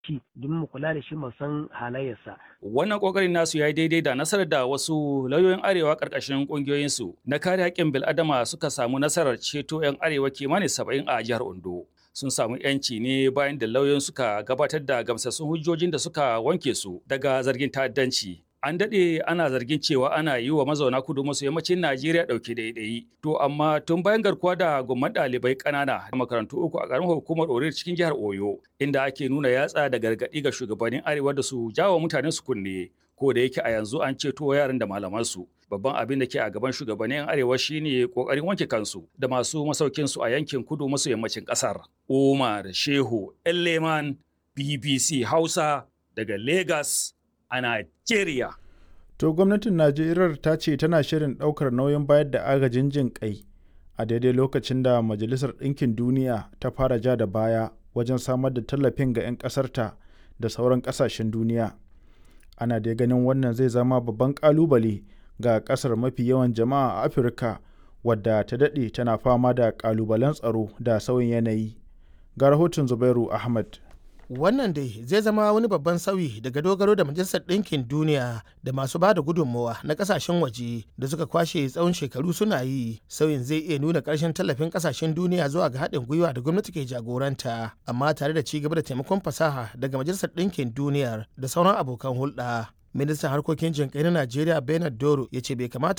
shi don mu kula da shi mu san halayyarsa. Wannan kokarin nasu ya yi daidai da nasarar da wasu lauyoyin arewa karkashin kungiyoyinsu na kare haƙƙin bil'adama suka samu nasarar ceto 'yan arewa kimanin saba'in a jihar Ondo. Sun samu 'yanci ne bayan da lauyoyin suka gabatar da gamsassun hujjojin da suka wanke su daga zargin ta'addanci. An daɗe ana zargin cewa ana yi wa mazauna kudu maso yammacin Najeriya ɗauke ɗaiɗayi. To amma tun bayan garkuwa da gomman ɗalibai ƙanana a makarantu uku a ƙaramar hukumar Orir cikin jihar Oyo, inda ake nuna yatsa da gargaɗi ga shugabannin Arewa da su jawo mutanen su kunne. Ko da yake a yanzu an ceto yaran da malamansu. Babban abin da ke a gaban shugabannin Arewa shine ƙoƙarin wanke kansu da masu masaukin su a yankin kudu maso yammacin ƙasar. Umar Shehu Elleman BBC Hausa daga Lagos. a Najeriya. To gwamnatin Najeriya ta ce tana shirin ɗaukar nauyin bayar da agajin jin ƙai a daidai lokacin da Majalisar Ɗinkin Duniya ta fara ja da baya wajen samar da tallafin ga 'yan ƙasarta da sauran ƙasashen duniya. Ana dai ganin wannan zai zama babban ƙalubale ga ƙasar mafi yawan jama'a a Afirka wadda ta daɗe tana fama da ƙalubalen tsaro da sauyin yanayi. Ga rahoton Zubairu Ahmad. wannan dai zai zama wani babban sauyi daga dogaro da majalisar ɗinkin duniya da masu ba da gudunmawa na ƙasashen waje da suka kwashe tsawon shekaru suna yi sauyin zai iya nuna ƙarshen tallafin ƙasashen duniya zuwa ga haɗin gwiwa da gwamnati ke jagoranta amma tare da ci gaba da taimakon fasaha daga majalisar ɗinkin duniyar da sauran abokan hulɗa ministan harkokin jinkai na najeriya bernard doro ya ce bai kamata